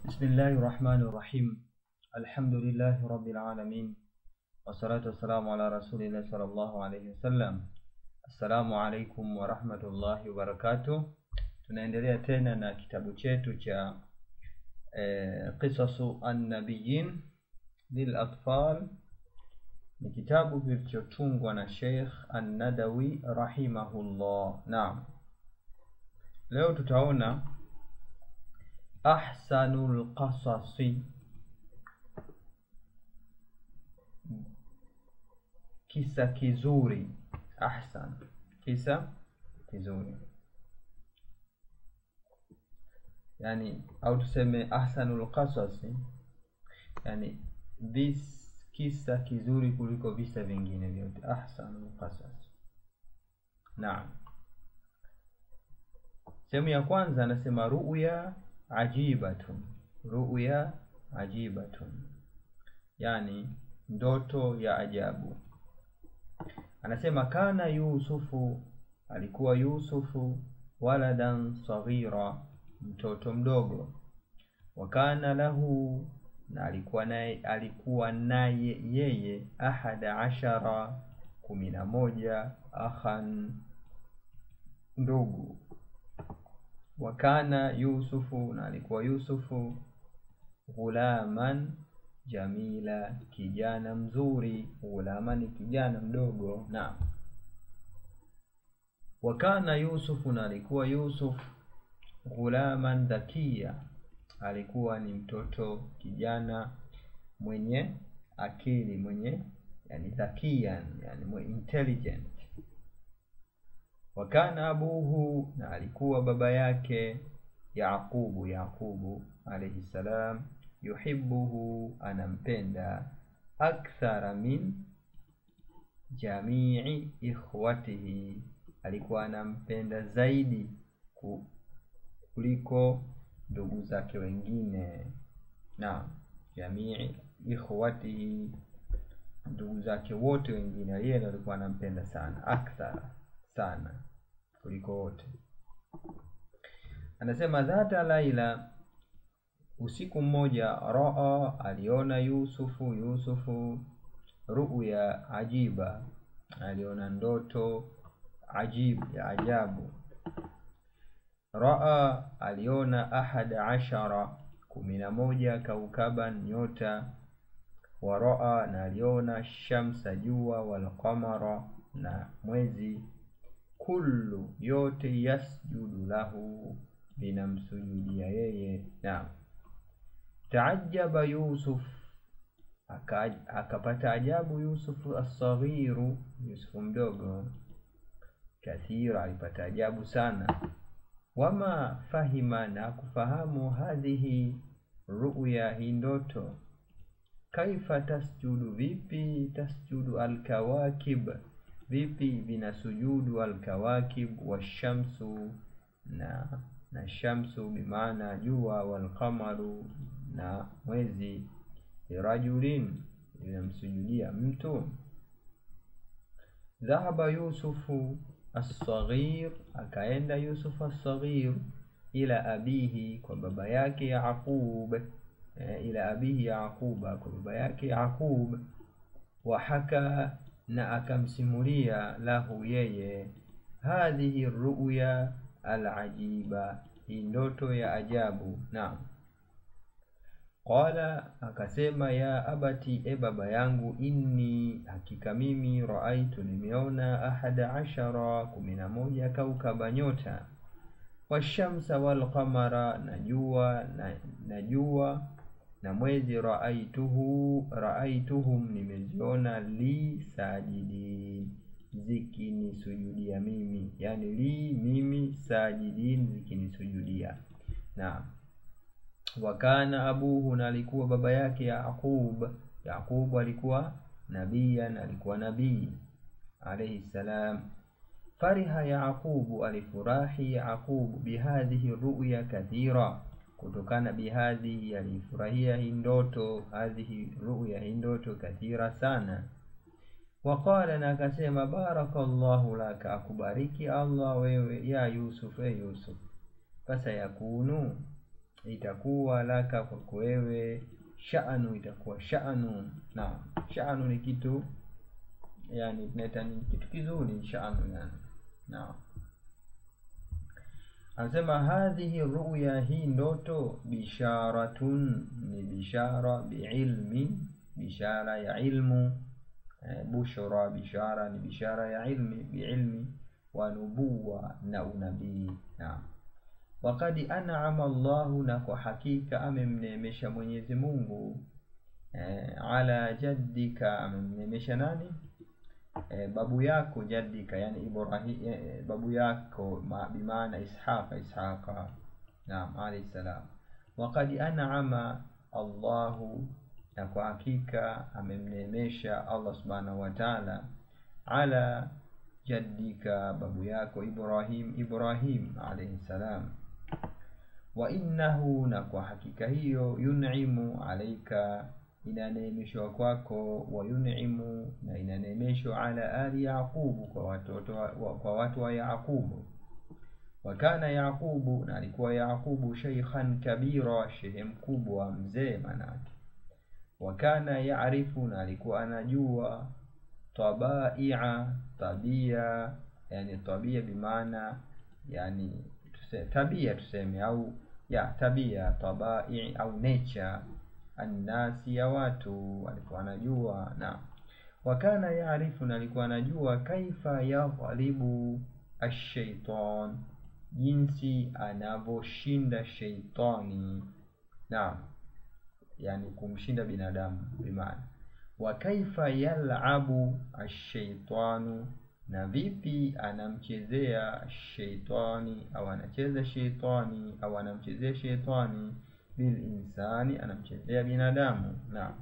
بسم الله الرحمن الرحيم الحمد لله رب العالمين والصلاة والسلام على رسول الله صلى الله عليه wasallam. Assalamu alaikum warahmatullahi wabarakatuh. Tunaendelea tena na kitabu chetu cha eh, Qisasu Annabiyin lil Atfal. Ni kitabu kilichotungwa na Sheikh An-Nadawi rahimahullah. Naam, leo tutaona ahsanul qasasi, kisa kizuri. Ahsan, kisa kizuri, yani au tuseme ahsanul qasasi, yani this kisa kizuri kuliko visa vingine vyote. Ahsanul qasas. Naam, sehemu ya kwanza anasema ruya ajibatun, ruya ajibatun, yani ndoto ya ajabu. Anasema kana Yusufu, alikuwa Yusufu waladan saghira, mtoto mdogo. Wa kana lahu, na alikuwa naye alikuwa naye yeye ahada ashara, kumi na moja, akhan, ndugu. Wa kana Yusufu, na alikuwa Yusufu ghulaman jamila, kijana mzuri. Ghulama ni kijana mdogo. Naam. Wa kana Yusufu, na alikuwa Yusuf ghulaman dhakia, alikuwa ni mtoto kijana mwenye akili, mwenye yani dhakian, yani mwenye intelligent. Wa kana abuhu, na alikuwa baba yake Yaqubu, Yaqubu alayhi salam yuhibbuhu anampenda, akthara min jamii ikhwatihi, alikuwa anampenda zaidi kuliko ndugu zake wengine. Naam, jamii ikhwatihi, ndugu zake wote wengine, yeye ndo alikuwa anampenda sana, akthara, sana kuliko wote. Anasema dhata laila Usiku mmoja, raa aliona Yusufu Yusufu ruya ajiba, aliona ndoto ajib ya ajabu. Raa aliona ahada ashara, kumi na moja, kaukaban nyota. Wa raa na aliona shamsa jua, walqamara na mwezi. Kullu yote, yasjudu lahu vinamsujudia yeye. Naam. Taajaba Yusuf, akapata ajabu Yusufu assaghiru, Yusufu mdogo. Kathira, alipata ajabu sana. Wama fahima, na kufahamu. Hadhihi ruya, hii ndoto. Kaifa tasjudu, vipi. Tasjudu alkawakib, vipi vinasujudu. Alkawakib washamsu, na na shamsu bimaana jua, walqamaru na mwezi. Lirajulin, linamsujudia mtu. Dhahaba Yusufu assaghir, akaenda Yusufu assaghir ila abihi, kwa baba yake Yaqub. E, ila abihi Yaquba, kwa baba yake Yaqub. Wa haka, na akamsimulia lahu yeye, hadhihi ruya alajiba, hii ndoto ya ajabu. Naam. Qala, akasema ya abati, e baba yangu, inni, hakika mimi, raaitu, nimeona, ahada ashara, kumi na moja, kaukaba nyota, washamsa walqamara, na jua na jua na mwezi, raaituhu raaituhum, nimeziona, li sajidin, zikinisujudia mimi, yani li mimi, sajidin, zikinisujudia. Naam. Wakana abuhu, na alikuwa baba yake Yaqub. Yaqub alikuwa nabiyan, alikuwa nabii alayhi salam. Fariha Yaqubu, alifurahi Yaqubu, bihadhihi ruya kathira, kutokana bihadhihi, alifurahia hii ndoto, hadhihi ruya, hii ndoto, kathira sana. Waqala, na akasema, barakallahu laka, akubariki Allah wewe, ya Yusuf, e Yusuf, fasayakunu itakuwa laka kwako wewe sha'nu itakuwa sha'nu naam sha'nu ni kitu yani tunaita ni kitu kizuri sha'nu yani naam anasema hadhihi ruya hii ndoto bisharatun ni bishara biilmi bishara ya ilmu eh, bushra bishara ni bishara ya ilmi biilmi wa nubuwa na unabii naam wakad an'ama Allahu na kwa hakika amemneemesha Mwenyezi Mungu eh, ala jaddika amemneemesha nani eh, babu yako jaddika yani Ibrahim eh, babu yako ma, bimaana Ishaqa Ishaqa naam alayhi salam wakad an'ama Allahu na kwa hakika amemneemesha Allah subhanahu wa ta'ala ala jaddika babu yako Ibrahim Ibrahim alayhi salam wa innahu na kwa hakika hiyo yun'imu alaika inaneemeshwa kwako wa yun'imu na inaneemeshwa ala ali yaqubu kwa watoto wa, kwa watu wa yaqubu wa kana yaqubu na alikuwa yaqubu shaykhan kabira shehe mkubwa mzee manake wa kana yaarifu na alikuwa anajua tabai'a tabia yani tabia bimaana yani tuse, tabia tuseme au ya tabia tabai au nature annasi ya watu alikuwa anajua na wakana yaarifu na alikuwa anajua kaifa yadhalibu ashaitan jinsi anavyoshinda sheitani naam yani kumshinda binadamu bimaana wa kaifa yalabu ashaitanu na vipi anamchezea sheitani au anacheza sheitani au anamchezea sheitani bilinsani anamchezea binadamu naam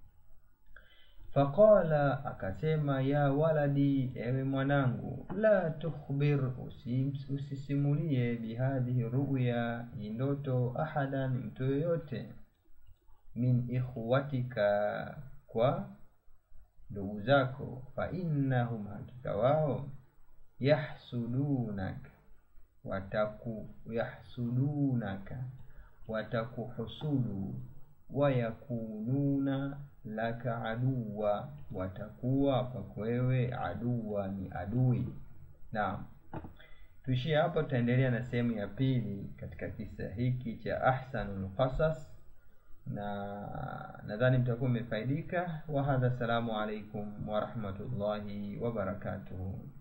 faqala akasema ya waladi ewe mwanangu la tukhbir usisimulie bihadhihi ruya hii ndoto ahadan mtu yoyote min ikhwatika kwa ndugu zako fa innahum hakika wao yahsudunaka wataku yahsudunaka watakuhusudu wayakununa laka aduwa watakuwa kwako wewe aduwa ni adui naam tuishie hapo tutaendelea na sehemu ya pili katika kisa hiki cha ahsanul qasas na nadhani mtakuwa mmefaidika wa hadha assalamu alaikum wa rahmatullahi wa barakatuhu